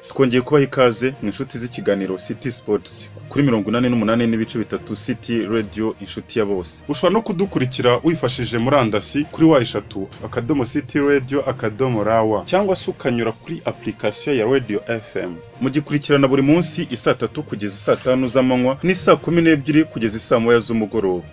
twongeye kubaha ikaze mu inshuti z'ikiganiro City Sports kuri mirongo inani n'umunani n'ibice bitatu City Radio inshuti ya bose ushobora no kudukurikira wifashishije murandasi kuri wa eshatu akadomo City Radio akadomo rawa cyangwa se ukanyura kuri application ya Radio FM mugikurikirana buri munsi isaa tatu kugeza isaa tanu z'amanywa n'isaa kumi n'ebyiri kugeza isaa moya z'umugoroba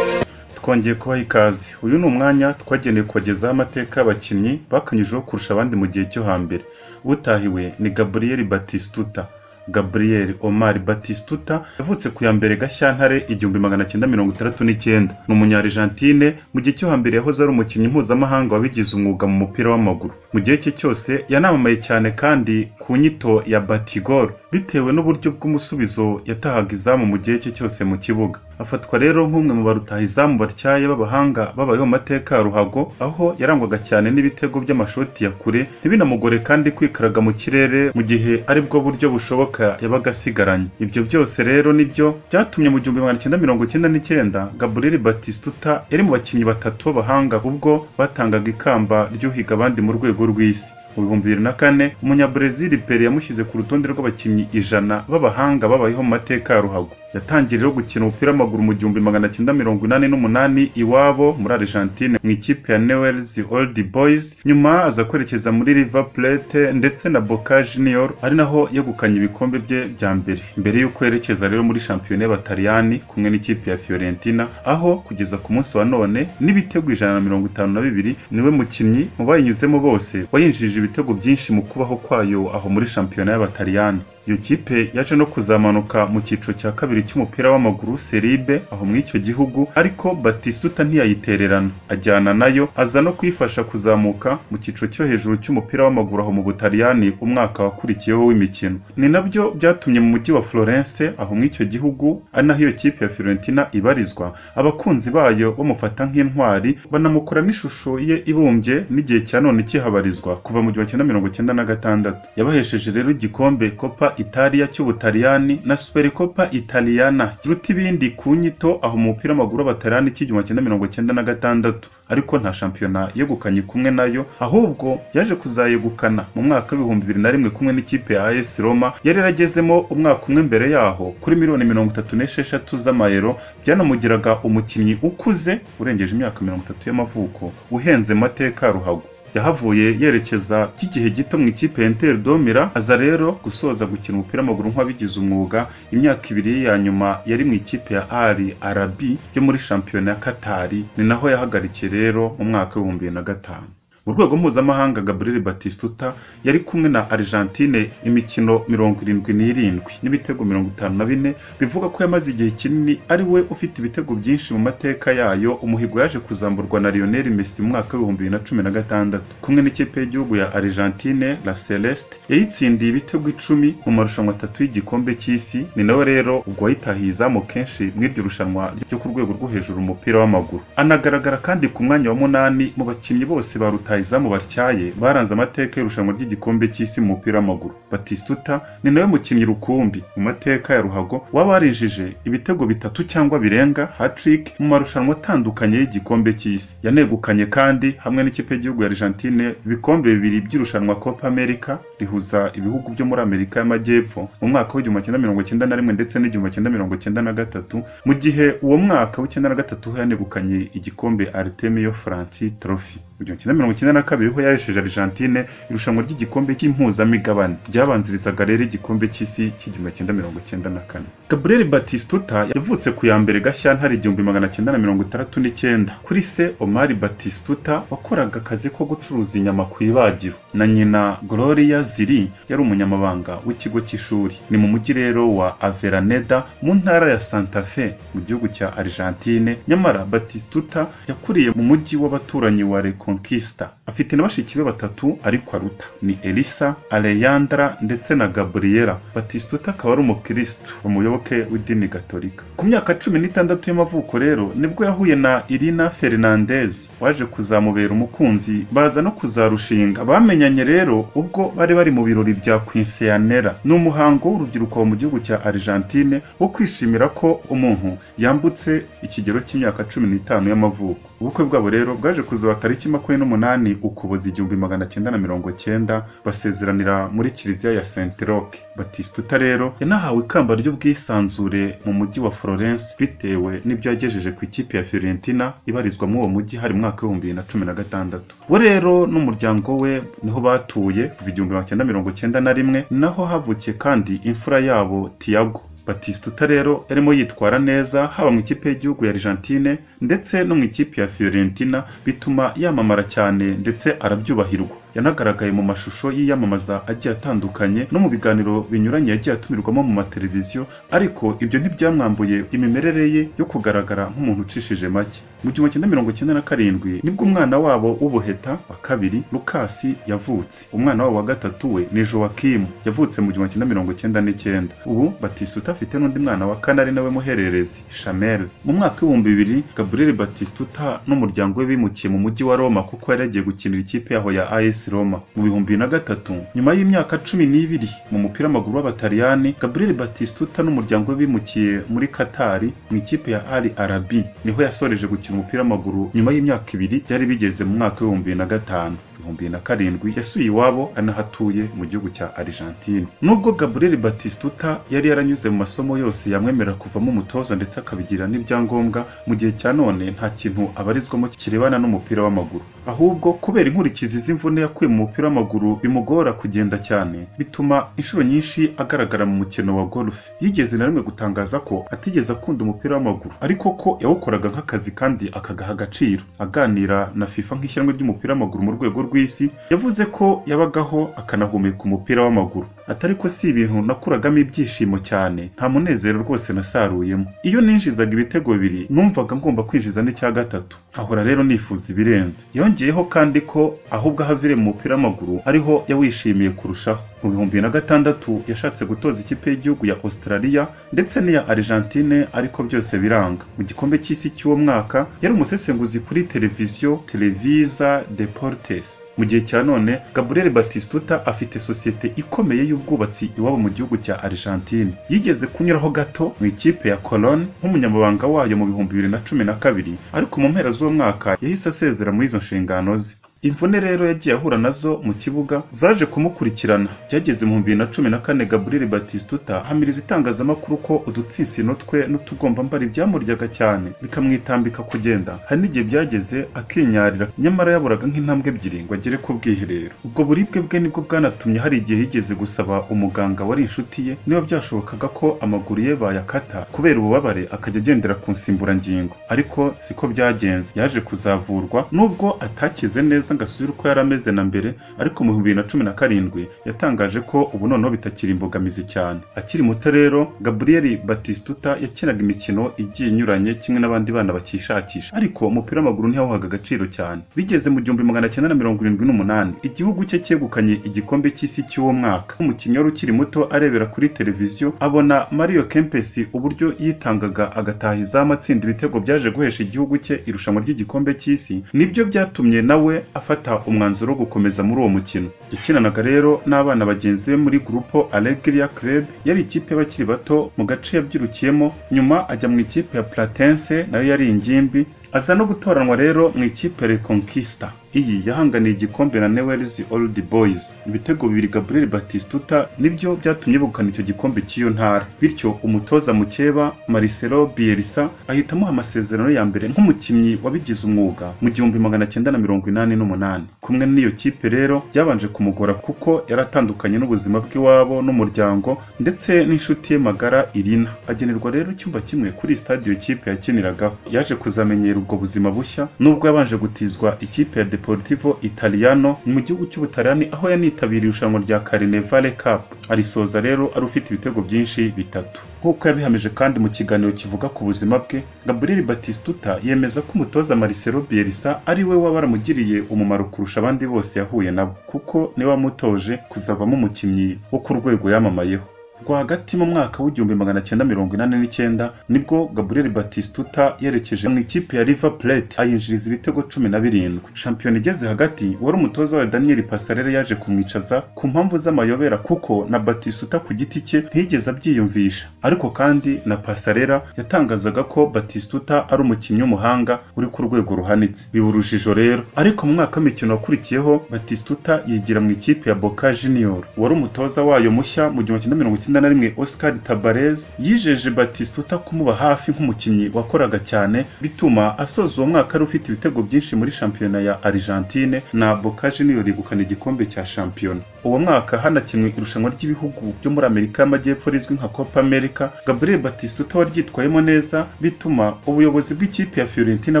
twongeye kubaha ikaze uyu ni umwanya twagenewe kubagezaho amateka y'abakinnyi bakanyujijeho kurusha abandi mu gihe cyo hambere utahiwe ni gabriel batistuta gabriel omar batistuta yavutse ku ya mbere gashyantare igihumbi magana cyenda mirongo itandatu n'icyenda ni umunyarigentine mu gihe cyo hambere yahoze ari umukinnyi mpuzamahanga wabigize umwuga mu mupira w'amaguru mu gihe cye cyose yanamamaye cyane kandi ku nyito ya batigoro bitewe n'uburyo bw'umusubizo yatahaga izamu mu gihe cye cyose mu kibuga afatwa rero nk'umwe mu barutaha izamu batyaye b'abahanga babayeho mu mateka ya ruhago aho yarangwaga cyane n'ibitego by'amashoti ya kure ntibinamugore kandi kwikaraga mu kirere mu gihe aribwo buryo bushoboka yabaga asigaranye ibyo byose rero nibyo byatumye mu gihumbi magana cyenda mirongo cyenda n'icyenda gabriel batistuta yari mu bakinnyi batatu b'abahanga ubwo batangaga ikamba ryuhiga abandi mu rwego rw'isi mu bihumbi bibiri na kane umunyabrazil pere yamushyize ku rutonde rw'abakinnyi ijana b'abahanga babayeho mu mateka ya ruhago yatangiye rero gukina umupira w'amaguru mu gihumbi magana cyenda mirongo inani n'umunani iwabo muri argentine mu ikipe ya newell's old boys nyuma aza kwerekeza muri river plate ndetse na boca junior ari naho yegukanye ibikombe bye bya mbere mbere y'uko yerekeza rero muri shampiyona y'abataliyani kumwe n'ikipe ya fiorentina aho kugeza ku munsi wa none n'ibitego ijana na mirongo itanu na bibiri niwe mukinnyi mu bayinyuzemo bose wayinjije ibitego byinshi mu kubaho kwayo aho muri shampiyona y'abataliyani iyo kipe yaje no kuzamanuka mu cyiciro cya kabiri cy'umupira w'amaguru seribe aho muri icyo gihugu ariko batistuta ntiyayitererana ajyana nayo aza no kuyifasha kuzamuka mu cyiciro cyo hejuru cy'umupira w'amaguru aho mu butaliyani umwaka wakurikiyeho w'imikino ni nabyo byatumye mu mujyi wa florence aho muri icyo gihugu ari naho iyo kipe ya fiorentina ibarizwa abakunzi bayo bamufata nk'intwari banamukora n'ishusho ye ibumbye n'igihe cya none kihabarizwa kuva mu gihumbi kimwe mirongo cyenda na gatandatu yabahesheje rero igikombe kopa italiya cy'ubutaliyani na supercopa italiana kiruta ibindi ku nyito aho umupira w'amaguru w'abataliyani cy'igihumbi cyenda mirongo cyenda na gatandatu ariko nta shampiyona yegukanye kumwe nayo ahubwo yaje kuzayegukana mu mwaka w'ibihumbi bibiri na rimwe kumwe n'ikipe ya AS Roma yari yaragezemo umwaka umwe mbere yaho kuri miliyoni mirongo itatu n'esheshatu z'amayero byanamugiraga umukinnyi ukuze urengeje imyaka mirongo itatu y'amavuko uhenze mu mateka ya ruhago yahavuye yerekeza by'igihe gito mu ikipe ya Inter Domira aza rero gusoza gukina umupira w'amaguru nk'uwabigize umwuga imyaka ibiri ye ya nyuma yari mu ikipe ya Ali Arabi yo muri shampiyona ya Katari ni naho yahagarikiye rero mu mwaka w'ibihumbi bibiri na gatanu mu rwego mpuzamahanga gabriel batistuta yari kumwe na argentine imikino mirongo irindwi n'irindwi n'ibitego mirongo itanu na bine bivuga ko yamaze igihe kinini ari we ufite ibitego byinshi mu mateka yayo umuhigo yaje kuzamburwa na lionel messi mu mwaka w'ibihumbi bibiri na cumi na gatandatu kumwe n'ikipe y'igihugu ya argentine la celeste yayitsindiye ibitego icumi mu marushanwa atatu y'igikombe cy'isi ni nawe rero ubwo wayitahiye izamu kenshi mu iryo rushanwa ryo ku rwego rwo hejuru umupira w'amaguru anagaragara kandi ku mwanya wa munani mu bakinnyi bose barutaye rutahizamu batyaye baranze amateka y'irushanwa ry'igikombe cy'isi mu mupira w'amaguru batistuta ni nawe mukinnyi rukumbi mu mateka ya ruhago waba warijije ibitego bitatu cyangwa birenga hatrick mu marushanwa atandukanye y'igikombe cy'isi yanegukanye kandi hamwe n'ikipe y'igihugu ya argentine ibikombe bibiri by'irushanwa copa america rihuza ibihugu byo muri amerika y'amajyepfo mu mwaka w'igihumbi cyenda mirongo cyenda na rimwe ndetse n'igihumbi cyenda mirongo cyenda na gatatu mu gihe uwo mwaka w'icyenda na gatatu ho yanegukanye igikombe artemio franci trophy mu gihumbi cyenda mirongo icyenda na kabiri ho yaresheje argentine irushanwa ry'igikombe cy'impuzamigabane ryabanzirizaga rero igikombe cy'isi cy'igihumbi cyenda mirongo cyenda na kane gabriel batistuta yavutse ku ya mbere gashyantare igihumbi magana cyenda na mirongo itandatu n'icyenda kuri se omar batistuta wakoraga akazi ko gucuruza inyama ku ibagiro na nyina gloria ziri yari umunyamabanga w'ikigo cy'ishuri ni mu mujyi rero wa averaneda mu ntara ya santa fe mu gihugu cya argentine nyamara batistuta yakuriye mu mujyi w'abaturanyi wa reconquista afite na bashiki be batatu ariko aruta ni elisa aleyandra ndetse na gabriela batistuta akaba ari umukirisitu umuyoboke w'idini gatolika ku myaka cumi n'itandatu y'amavuko rero nibwo yahuye na irina fernandez waje kuzamubera umukunzi baza no kuzarushinga bamenyanye rero ubwo bari bari mu birori bya kwinseyanera ni umuhango w'urubyiruko mu gihugu cya argentine wo kwishimira ko umuntu yambutse ikigero cy'imyaka cumi n'itanu y'amavuko ubukwe bwabo rero bwaje kuzaba tariki makumyabiri n'umunani ukuboza igihumbi magana cyenda na mirongo cyenda basezeranira muri kiliziya ya Saint Roch Batistuta rero yanahawe ikamba ry'ubwisanzure mu mujyi wa Florence bitewe n'ibyo yagejeje ku ikipe ya Fiorentina ibarizwamo uwo mujyi hari mu mwaka w'ibihumbi bibiri na cumi na gatandatu we rero n'umuryango we niho batuye kuva igihumbi magana cyenda mirongo cyenda na rimwe naho havukiye kandi imfura yabo Tiago Batistuta rero yarimo yitwara neza haba mu ikipe y'igihugu ya Argentine ndetse no mu ikipe ya Fiorentina bituma yamamara cyane ndetse arabyubahirwa yanagaragaye mu mashusho y'iyamamaza agiye atandukanye no mu biganiro binyuranye yagiye atumirwamo mu mateleviziyo ariko ibyo ntibyamwambuye imimerere ye yo kugaragara nk'umuntu ucishije make mu gihumbi cyenda mirongo icyenda na karindwi nibwo umwana wabo w'ubuheta wa kabiri lukasi yavutse umwana wabo wa gatatu we ni jowakimu yavutse mu gihumbi cyenda mirongo icyenda n'icyenda ubu batisuta afite n'undi mwana wa kane ari nawe muhererezi shamel mu mwaka w'ibihumbi bibiri gabriel batistuta n'umuryango we bimukiye mu mujyi wa roma kuko yari yagiye gukinira ikipe yaho ya as Roma mu bihumbi bibiri na gatatu nyuma y'imyaka cumi n'ibiri mu mupira w'amaguru w'abataliyani Gabriel Batistuta n'umuryango we bimukiye muri Katari mu ikipe ya Al Arabi niho yasoreje gukina umupira w'amaguru nyuma y'imyaka ibiri byari bigeze mu mwaka w'ibihumbi bibiri na gatanu ibihumbi bibiri na karindwi yasuye iwabo anahatuye mu gihugu cya Argentine nubwo Gabriel Batistuta yari yaranyuze mu masomo yose yamwemerera kuvamo umutoza ndetse akabigira n'ibyangombwa mu gihe cya none nta kintu abarizwamo kirebana n'umupira w'amaguru ahubwo kubera inkurikizi z'imvune yakuye mu mupira w'amaguru bimugora kugenda cyane bituma inshuro nyinshi agaragara mu mukino wa golf yigeze na rimwe gutangaza ko atigeze akunda umupira w'amaguru ariko ko yawukoraga nk'akazi kandi akagaha agaciro aganira na FIFA nk'ishyirahamwe ry'umupira w'amaguru mu rwego rw'isi yavuze ko yabagaho akanahumeka umupira w'amaguru atari ko si ibintu nakuragamo ibyishimo cyane nta munezero rwose nasaruyemo iyo ninjizaga ibitego bibiri numvaga ngomba kwinjiza n'icya gatatu ahora rero nifuza ibirenze yongeyeho kandi ko ahubwo ahavire mu mupira w'amaguru ariho yawishimiye kurushaho mu bihumbi bibiri na gatandatu yashatse gutoza ikipe y'igihugu ya Australia ndetse n'iya Argentine ariko byose biranga mu gikombe cy'isi cy'uwo mwaka yari umusesenguzi kuri televiziyo Televisa Deportes mu gihe cya none Gabriel Batistuta afite sosiyete ikomeye y'ubwubatsi iwabo mu gihugu cya Argentine yigeze kunyuraho gato mu ikipe ya Cologne nk'umunyamabanga wayo mu bihumbi bibiri na cumi na kabiri ariko mu mpera z'uwo mwaka yahise asezera muri izo nshingano ze imvune rero yagiye ahura nazo mu kibuga zaje kumukurikirana byageze mu bibiri na cumi na kane gaburire batistuta hamiriza itangazamakuru ko udutsinsino twe n'utugombambari byamuryaga cyane bikamwitambika kugenda hari n'igihe byageze akinyarira nyamara yaburaga nk'intambwe ebyiri ngo agere ku bwiherero ubwo buribwe bwe nibwo bwanatumye hari igihe yigeze gusaba umuganga wari inshuti ye niba byashobokaga ko amaguru ye bayakata kubera ububabare akajya agendera ku nsimburangingo ariko siko byagenze yaje kuzavurwa nubwo atakize neza neza ngasubira uko yari ameze na mbere ariko mu bibiri na cumi na karindwi yatangaje ko ubu noneho bitakiri imbogamizi cyane akiri muto rero Gabriel Batistuta yakinaga imikino igiye inyuranye kimwe n'abandi bana bakishakisha ariko umupira w'amaguru ntiyawuhaga agaciro cyane bigeze mu gihumbi magana cyenda na mirongo irindwi n'umunani igihugu cye cyegukanye igikombe cy'isi cy'uwo mwaka umukinnyi wari ukiri muto arebera kuri televiziyo abona Mario Kempes uburyo yitangaga agataha izamu atsinda ibitego byaje guhesha igihugu cye irushanwa ry'igikombe cy'isi nibyo byatumye nawe afata umwanzuro wo gukomeza muri uwo mukino yakinanaga rero n'abana bagenzi be muri gurupo Allegria Club yari ikipe y'abakiri bato mu gace yabyirukiyemo nyuma ajya mu ikipe ya Platense nayo yari ingimbi aza no gutoranwa rero mu ikipe Reconquista iyi yahanganiye igikombe na Newell's Old Boys ibitego bibiri Gabriel Batistuta nibyo byatumye begukana icyo gikombe cy'iyo ntara bityo umutoza mukeba Marcelo Bielsa ahita amuha amasezerano ya mbere nk'umukinnyi wabigize umwuga mu gihumbi magana cyenda na mirongo inani n'umunani kumwe n'iyo kipe rero byabanje kumugora kuko yari atandukanye n'ubuzima bw'iwabo n'umuryango ndetse n'inshuti ye magara Irina agenerwa rero icyumba kimwe kuri stade iyo kipe yakiniragaho yaje kuzamenyera ubwo buzima bushya nubwo yabanje gutizwa ikipe ya Deportivo Italiano mu gihugu cy'Ubutaliyani aho yanitabiriye irushanwa rya Carnevale Cup arisoza rero ari ufite ibitego byinshi bitatu nk'uko yabihamije kandi mu kiganiro kivuga ku buzima bwe Gabriel Batistuta yemeza ko umutoza Marcelo Bielsa ari we waba waramugiriye umumaro kurusha abandi bose yahuye nabo kuko niwe wamutoje kuzavamo umukinnyi wo ku rwego yamamayeho rwagati mu mwaka w'igihumbi magana cyenda mirongo inani n'icyenda nibwo Gabriel Batistuta yerekeje mu ikipe ya River Plate ayinjiriza ibitego cumi na birindwi shampiyona igeze hagati wari umutoza wa Daniel Pasarere yaje kumwicaza ku mpamvu z'amayobera kuko na Batistuta ku giti cye ntiyigeze abyiyumvisha ariko kandi na Pasarera yatangazaga ko Batistuta ari umukinnyi w'umuhanga uri ku rwego ruhanitse biba urujijo rero ariko mu mwaka w'imikino wakurikiyeho Batistuta yigira mu ikipe ya Boca Junior wari umutoza wayo mushya mu gihumbi kimwe mirongo icyenda na rimwe Oscar Tabarez yijeje Batistuta kumuba hafi nk'umukinnyi wakoraga cyane bituma asoza uwo mwaka ari ufite ibitego byinshi muri shampiyona ya Argentine na Boca Junior yegukana igikombe cya shampiyona uwo mwaka hanakinwe irushanwa ry'ibihugu byo muri Amerika y'Amajyepfo rizwi nka Copa America Gabriel Batistuta waryitwayemo neza bituma ubuyobozi bw'ikipe ya Fiorentina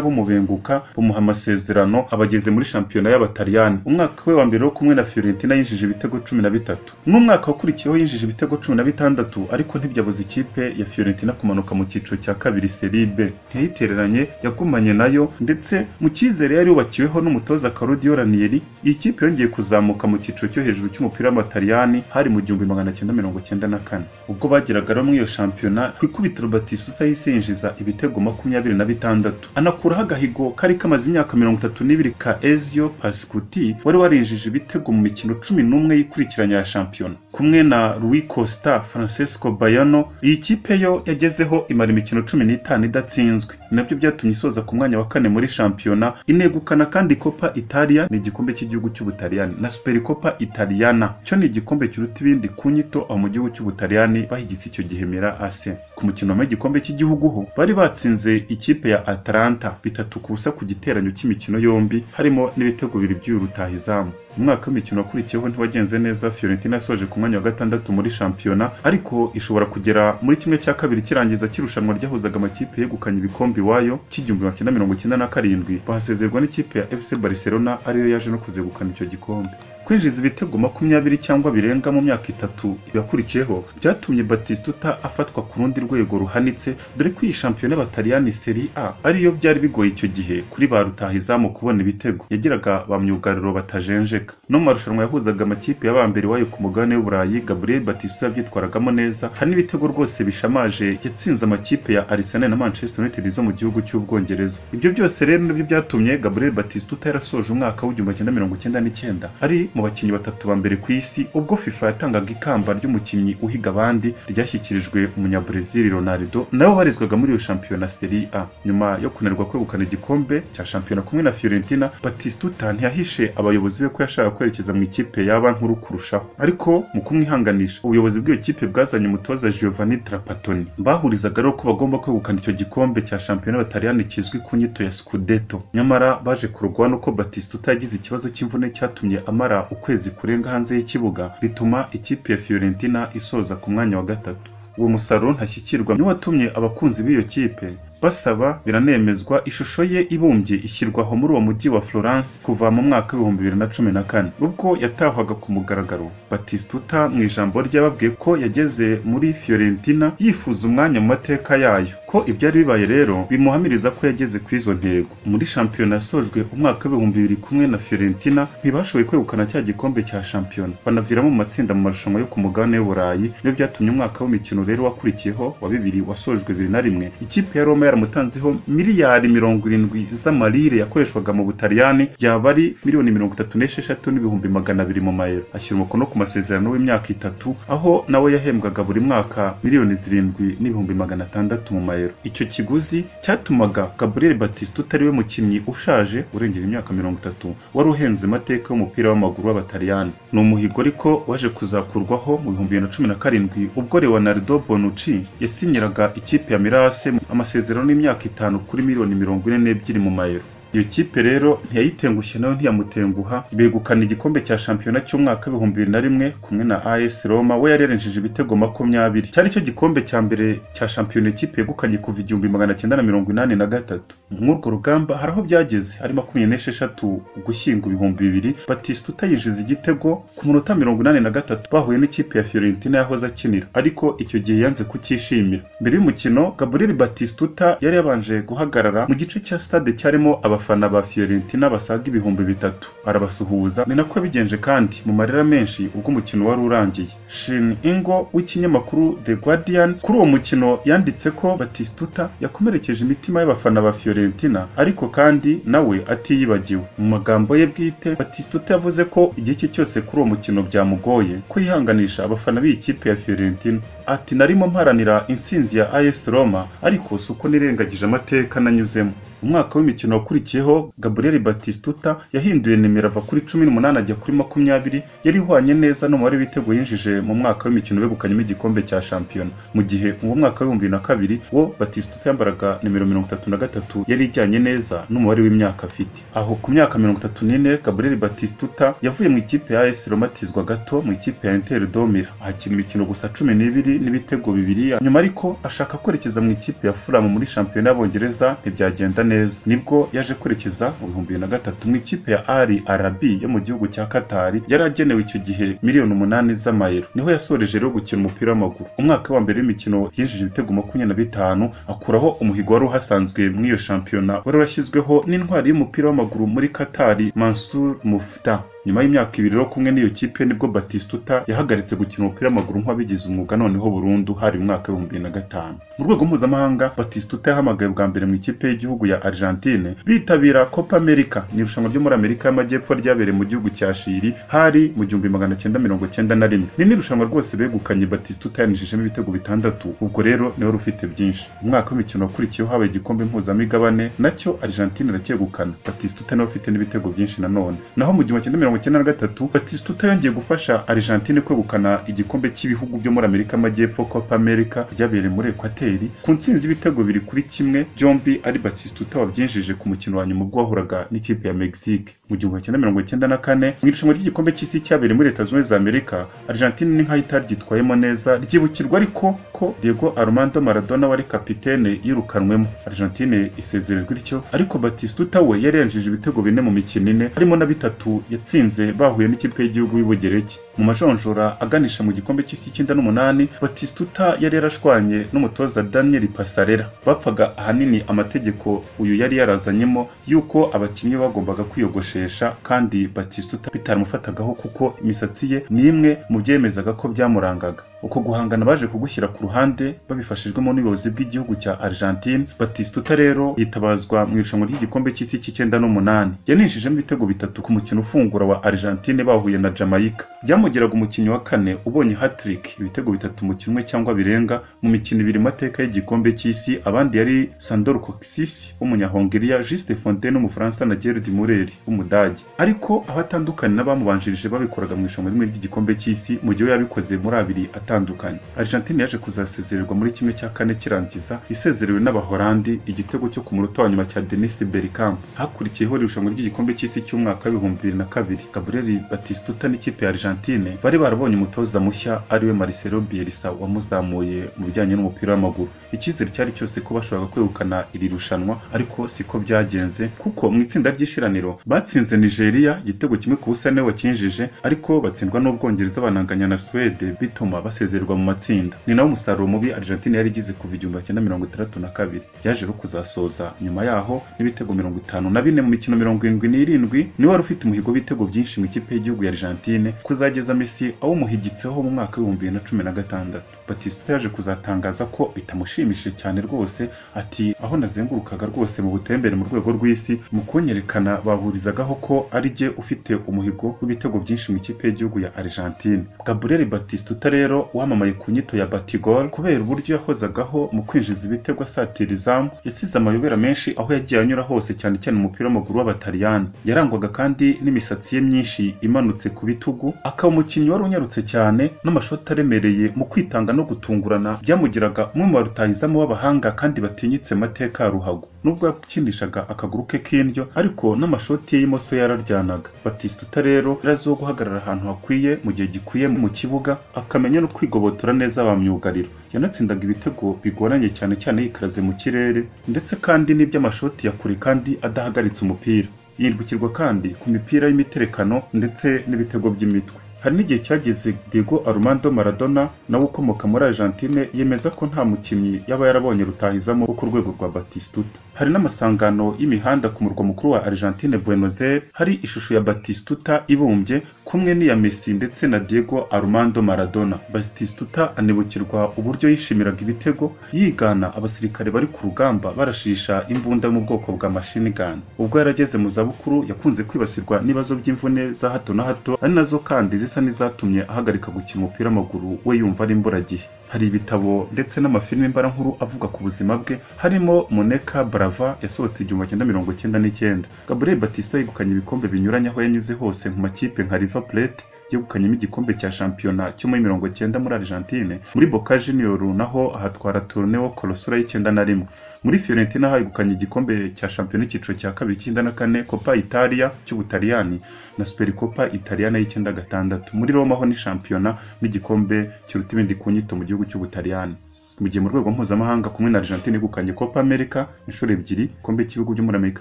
bumubenguka bumuha amasezerano abageze muri shampiyona y'Abataliyani umwaka we wa mbere wo kumwe na Fiorentina yinjije ibitego cumi na bitatu n'umwaka wakurikiyeho yinjije ibitego cumi na bitandatu ariko ntibyabuza ikipe ya Fiorentina kumanuka mu cyiciro cya kabiri Serie B ntiyayitereranye yagumanye nayo ndetse mu cyizere yari yubakiweho n'umutoza Claudio Ranieri iyi kipe yongeye kuzamuka mu cyiciro cyo hejuru cy'umupira w'amataliyani hari mu gihumbi magana cyenda mirongo cyenda na kane ubwo bageragaraho muri iyo shampiyona ku ikubitiro Batistuta yahise yinjiza ibitego makumyabiri na bitandatu anakuraho agahigo kari kamaze imyaka mirongo itatu n'ibiri ka Ezio Pascuti wari warinjije ibitego mu mikino cumi n'umwe yikurikiranya ya shampiyona kumwe na Rui Costa Francesco Baiano iyi kipe yo yagezeho imara imikino cumi n'itanu idatsinzwe nabyo byatumye isoza ku mwanya wa kane muri shampiyona inegukana kandi Copa Italia ni igikombe cy'igihugu cy'Ubutaliyani na Supercopa Italia Diana cyo ni igikombe kiruta ibindi ku nyito aho mu gihugu cy'Ubutaliyani bahigitse icyo gihe Mira AC ku mukino wambaye igikombe cy'igihugu ho bari batsinze ikipe ya Atalanta bitatu ku busa ku giteranyo cy'imikino yombi harimo n'ibitego bibiri by'uyu rutahizamu umwaka w'imikino wakurikiyeho ntiwagenze neza Fiorentina yasoje ku mwanya wa gatandatu muri shampiyona ariko ishobora kugera muri kimwe cya kabiri kirangiza cy'irushanwa ryahuzaga amakipe yegukanye ibikombe iwayo cy'igihumbi magana cyenda mirongo icyenda na karindwi bahasezerwa n'ikipe ya FC Barcelona ariyo yaje no kuzegukana icyo gikombe kwinjiza ibitego makumyabiri cyangwa birenga mu myaka itatu yakurikiyeho byatumye Batistuta afatwa ku rundi rwego ruhanitse dore ko iyi shampiyona y'Abataliyani Serie A ariyo byari bigoye icyo gihe kuri ba rutahizamu kubona ibitego yagiraga ba myugariro batajenjeka no mu marushanwa yahuzaga amakipe y'abambere wayo ku mugabane w'Uburayi Gabriel Batistuta yabyitwaragamo neza hari n'ibitego rwose bishamaje yatsinze amakipe ya Arsenal na Manchester United zo mu gihugu cy'Ubwongereza ibyo byose rero nibyo byatumye Gabriel Batistuta yarasoje umwaka w'igihumbi kimwe mirongo icyenda n'icyenda ari mu bakinnyi batatu ba mbere ku isi ubwo FIFA yatangaga ikamba ry'umukinnyi uhiga abandi ryashyikirijwe umunyabrazil Ronaldo nawe warizwaga muri iyo shampiyona Serie A nyuma yo kunanirwa kwegukana igikombe cya shampiyona kumwe na Fiorentina Batistuta ntiyahishe abayobozi be ko yashakaga kwerekeza mu ikipe yaba nkuru kurushaho ariko mu kumwihanganisha ubuyobozi bw'iyo kipe bwazanye umutoza Giovanni Trapattoni bahurizaga rero ko bagomba kwegukana icyo gikombe cya shampiyona y'Abataliyani kizwi ku nyito ya Scudetto nyamara baje kurugwa nuko Batistuta yagize ikibazo cy'imvune cyatumye amara ukwezi kurenga hanze y'ikibuga bituma ikipe ya Fiorentina isoza ku mwanya wa gatatu uwo musaruro ntashyikirwa niwo watumye abakunzi b'iyo kipe basaba biranemezwa ishusho ye ibumbye ishyirwaho muri uwo mujyi wa Florence kuva mu mwaka w'ibihumbi bibiri na cumi na kane ubwo yatahwaga ku mugaragaro Batistuta mu ijambo ryababwiye ko yageze muri Fiorentina yifuza umwanya mu mateka yayo ko ibyari bibaye rero bimuhamiriza ko yageze ku izo ntego muri shampiyona yasojwe umwaka w'ibihumbi bibiri kumwe na Fiorentina ntibashoboye kwegukana cya gikombe cya shampiyona banaviramo mu matsinda mu marushanwa yo ku mugabane w'Uburayi nibyo byatumye umwaka w'imikino rero wakurikiyeho wa bibiri wasojwe bibiri na rimwe ikipe ya Roma yaramutanzeho miliyari mirongo irindwi z'amalire yakoreshwaga mu Butaliyani yaba ari miliyoni mirongo itatu n'esheshatu n'ibihumbi magana abiri mu mayero ashyira umukono ku masezerano w'imyaka itatu aho nawe yahembwaga buri mwaka miliyoni zirindwi n'ibihumbi magana atandatu mu mayero icyo kiguzi cyatumaga Gabriel Batistuta ariwe mukinnyi ushaje urengera imyaka mirongo itatu wari uhenze amateka y'umupira w'amaguru w'Abataliyani ni umuhigo ariko waje kuzakurwaho mu bihumbi bibiri na cumi na karindwi ubwo Leonardo Bonucci yasinyiraga ikipe ya Mirase amasezerano n'imyaka itanu kuri miliyoni mirongo ine n'ebyiri mu mayero iyo kipe rero ntiyayitengushye nayo ntiyamutenguha begukana igikombe cya shampiyona cy'umwaka w'ibihumbi bibiri na rimwe kumwe na AS Roma we yari yarenjeje ibitego makumyabiri cyari cyo gikombe cya mbere cya shampiyona ikipe yegukanye kuva igihumbi magana cyenda na mirongo inani na gatatu mw'urwo rugamba hari aho byageze hari makumyabiri n'esheshatu ugushyingo ibihumbi bibiri Batistuta yinjiza igitego ku munota mirongo inani na gatatu bahuye n'ikipe ya Fiorentina yahoze akinira ariko icyo gihe yanze kucyishimira mbere y'umukino Gabriel Batistuta yari yabanje guhagarara mu gice cya stade cyarimo aba abafana ba Fiorentina basaga ibihumbi bitatu arabasuhuza ni nako yabigenje kandi mu marira menshi ubwo umukino wari urangiye Shin Ingo w'ikinyamakuru The Guardian kuri uwo mukino yanditse ko Batistuta yakomerekeje imitima y'abafana ba Fiorentina ariko kandi nawe atiyibagiwe mu magambo ye bwite Batistuta yavuze ko igihe cye cyose kuri uwo mukino byamugoye ko yihanganisha abafana b'iyi kipe ya Fiorentina ati narimo mparanira intsinzi ya AS Roma ariko si uko nirengagije amateka nanyuzemo umwaka w'imikino wakurikiyeho Gabriel Batistuta yahinduye nimero ava kuri 18 ajya kuri 20 yari ihwanye neza n'umubare w'ibitego yinjije mu mwaka w'imikino begukanyemo igikombe cya shampiyona mu gihe uwo mwaka w'ibihumbi na kabiri wo Batistuta yambaraga nimero 33 yari ijyanye neza n'umubare w'imyaka afite aho ku myaka 34 Gabriel Batistuta yavuye mu ikipe ya AS Roma atizwa gato mu ikipe ya Inter Domira akina imikino gusa 12 n'ibitego bibiri nyuma ariko ashaka kwerekeza mu ikipe ya Fulham muri shampiyona y'Abongereza ntibyagenda neza nibwo yaje kwerekeza mu bihumbi bibiri na gatatu mu ikipe ya Al Arabi yo mu gihugu cya Katari yari agenewe icyo gihe miliyoni umunani z'amayero niho yasoreje rero gukina umupira w'amaguru umwaka wa mbere w'imikino yinjije ibitego makumyabiri na bitanu akuraho umuhigo wari uhasanzwe mu iyo shampiyona wari warashyizweho n'intwari y'umupira w'amaguru muri Katari Mansour Mufta nyuma y'imyaka ibiri rero kumwe n'iyo kipe nibwo Batistuta yahagaritse gukina umupira w'amaguru nk'uwabigize umwuga noneho burundu hari mu mwaka w'ibihumbi bibiri na gatanu mu rwego mpuzamahanga Batistuta yahamagaye bwa mbere mu ikipe y'igihugu ya Argentine bitabira Copa America ni irushanwa ryo muri Amerika y'Amajyepfo ryabereye mu gihugu cya Chili hari mu gihumbi magana cyenda mirongo cyenda na rimwe ni n'irushanwa rwose begukanye Batistuta yanishijemo ibitego bitandatu ubwo rero niwe rufite byinshi umwaka w'imikino wakurikiyeho habaye igikombe mpuzamigabane nacyo Argentine iracyegukana Batistuta niwe ufite n'ibitego byinshi nanone naho mu gihumbi cyenda mirongo icyenda na gatatu Batistuta yongeye gufasha Argentine kwegukana igikombe cy'ibihugu byo muri Amerika y'Amajyepfo Copa America ryabereye muri Ekwateri ku ntsinzi y'ibitego biri kuri kimwe byombi ari Batistuta wabyinjije ku mukino wa nyuma ubwo wahuraga n'ikipe ya Mexique mu gihumbi kimwe mirongo icyenda na kane mu irushanwa ry'igikombe cy'isi cyabereye muri Leta Zunze za Amerika Argentine ni nk'aho itari ryitwayemo neza ryibukirwa ariko ko Diego Armando Maradona wari kapitene yirukanwemo Argentine isezererwa ityo ariko Batistuta we yari yanjije ibitego bine mu mikino ine harimo na bitatu yatsinze bahuye n'ikipe y'igihugu y'ubugereki mu majonjora aganisha mu gikombe cy'isi cyenda n'umunani batistuta yari yarashwanye n'umutoza daniel pasarera bapfaga ahanini amategeko uyu yari yarazanyemo y'uko abakinnyi bagombaga kwiyogoshesha kandi batistuta bitaramufatagaho kuko imisatsi ye ni imwe mu byemezaga ko byamurangaga uko guhangana baje kugushyira ku ruhande babifashijwemo n'ubuyobozi bw'igihugu cya Argentine Batistuta rero yitabazwa mu irushanwa ry'igikombe cy'isi cy'icyenda n'umunani yaninjijemo ibitego bitatu ku mukino ufungura wa Argentine bahuye na Jamaica byamugeraga umukinnyi wa kane ubonye hat-trick ibitego bitatu mu kimwe cyangwa birenga mu mikino ibiri mateka y'igikombe cy'isi abandi yari Sandor Coxis w'umunyahongeriya Juste Fontaine w'umufaransa na Gerd Müller w'umudage ariko aho atandukanye n'abamubanjirije babikoraga mu irushanwa rimwe ry'igikombe cy'isi mu gihe yabikoze muri abiri atandukanye Argentine yaje kuzasezererwa muri kimwe cya kane kirangiza isezerewe n'Abahorandi igitego cyo ku munota wa nyuma cya Denis Bergkamp hakurikiyeho irushanwa ry'igikombe cy'isi cy'umwaka w'ibihumbi bibiri na kabiri Gabriel Batistuta n'ikipe ya Argentine bari barabonye umutoza mushya ariwe Marcelo Bielsa wamuzamuye mu bijyanye n'umupira w'amaguru icyizere cyari cyose ko bashobora kwegukana iri rushanwa ariko siko byagenze kuko mu itsinda ry'ishiraniro batsinze Nigeria igitego kimwe ku busa niwe wakinjije ariko batsindwa n'Ubwongereza bananganya na Suwede bituma bas gusezererwa mu matsinda ni nawo musaruro mubi Argentine yari igize kuva igihumbi cyenda mirongo itandatu na kabiri yaje no kuzasoza nyuma yaho n'ibitego mirongo itanu na bine mu mikino mirongo irindwi n'irindwi niwe wari ufite umuhigo w'ibitego byinshi mu ikipe y'igihugu ya Argentine kuzageza Messi awumuhigitseho mu mwaka w'ibihumbi bibiri na cumi na gatandatu Batistuta yaje kuzatangaza ko bitamushimishije cyane rwose ati aho nazengurukaga rwose mu butembere mu rwego rw'isi mu kunyerekana bahurizagaho ko ari jye ufite umuhigo w'ibitego byinshi mu ikipe y'igihugu ya Argentine Gabriel Batistuta rero wamamaye ku nyito ya Batigol kubera uburyo yahozagaho mu kwinjiza ibitego asatira izamu yasize amayobera menshi aho yagiye anyura hose cyane cyane umupira w'amaguru w'abataliyani yarangwaga kandi n'imisatsi ye myinshi imanutse ku bitugu akaba umukinnyi wari unyarutse cyane n'amashoti aremereye mu kwitanga no gutungurana byamugiraga umwe mu barutahizamu w'abahanga kandi batinyitse mateka ya ruhago nubwo yakinishaga akaguru ke k'indyo ariko n'amashoti ye y'imoso yararyanaga Batistuta rero yaraziho guhagarara ahantu hakwiye mu gihe gikwiye mu kibuga akamenya no kwigobotora neza abamyugariro yanatsindaga ibitego bigoranye cyane cyane yikaraze mu kirere ndetse kandi n'iby'amashoti ya kure kandi adahagaritse umupira yirwikirwa kandi ku mipira y'imiterekano ndetse n'ibitego by'imitwe hari n'igihe cyageze Diego Armando Maradona nawe ukomoka muri Argentine yemeza ko nta mukinnyi yaba yarabonye rutahizamo wo ku rwego rwa Batistuta hari n'amasangano y'imihanda ku murwa mukuru wa Argentine Buenos Aires hari ishusho ya Batistuta ibumbye kumwe n'iya Messi ndetse na Diego Armando Maradona. Batistuta anibukirwa uburyo yishimiraga ibitego yigana abasirikare bari ku rugamba barashisha imbunda mu bwoko bwa machine gun. Ubwo yarageze mu zabukuru yakunze kwibasirwa n'ibibazo by'imvune za hato na hato ari nazo kandi zisa n'izatumye ahagarika gukina umupira w'amaguru we yumva ari imburagihe. Hari ibitabo ndetse n'amafilime mbarankuru avuga ku buzima bwe harimo Moneka Brava yasohotse igihumbi cyenda mirongo cyenda n'icyenda. Gabriel Batista yegukanye ibikombe binyuranye aho yanyuze hose mu makipe nka River Plate yegukanyemo igikombe cya shampiyona cyo muri mirongo cyenda muri Argentine, muri Boca Junior naho ahatwara Torneo Colosura y'icyenda na rimwe. Muri Fiorentina hegukanye igikombe cya shampiyona icyiciro cya kabiri cy'icyenda na kane Coppa Italia cy'Ubutaliyani na Supercoppa Italiana y'icyenda gatandatu. Muri Roma ho ni shampiyona n'igikombe kiruta ibindi ku nyito mu gihugu cy'Ubutaliyani. Mu gihe mu rwego mpuzamahanga kumwe na Argentine yegukanye Copa America inshuro ebyiri, igikombe cy'ibihugu byo muri Amerika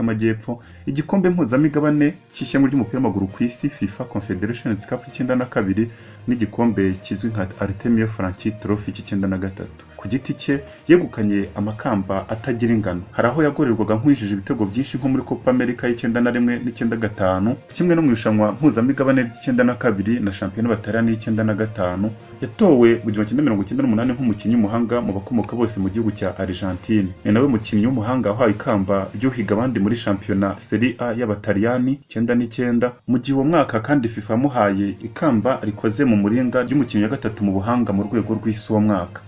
y'Amajyepfo, igikombe mpuzamigabane cy'ishyanga ry'umupira w'amaguru ku isi FIFA Confederations Cup cy'icyenda na kabiri n'igikombe kizwi nka Artemio Franchi Trophy cy'icyenda na gatatu. Ku giti cye yegukanye amakamba atagira ingano. Hari aho yagorerwaga nk'uwijije ibitego byinshi nko muri Copa America y'icyenda na rimwe n'icyenda gatanu, kimwe no mu irushanwa mpuzamigabane ry'icyenda na kabiri na shampiyona batariyani y'icyenda na gatanu, yatowe mu gihumbi kimwe mirongo icyenda n'umunani nk'umukinnyi w'umuhanga mu bakomoka bose mu gihugu cya Argentine. Ni nawe mukinnyi w'umuhanga wahawe ikamba ry'uhiga abandi muri shampiyona Serie A y'Abataliyani icyenda n'icyenda, mu gihe uwo mwaka kandi FIFA yamuhaye ikamba rikoze mu muringa ry'umukinnyi wa gatatu mu buhanga mu rwego rw'isi uwo mwaka.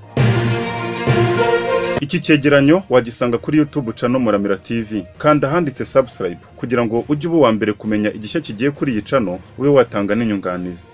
Iki cyegeranyo wagisanga kuri YouTube channel Muramira TV kandi ahanditse subscribe kugira ngo ujye uba uwa mbere kumenya igishya kigiye kuri iyi channel ube watanga n'inyunganizi.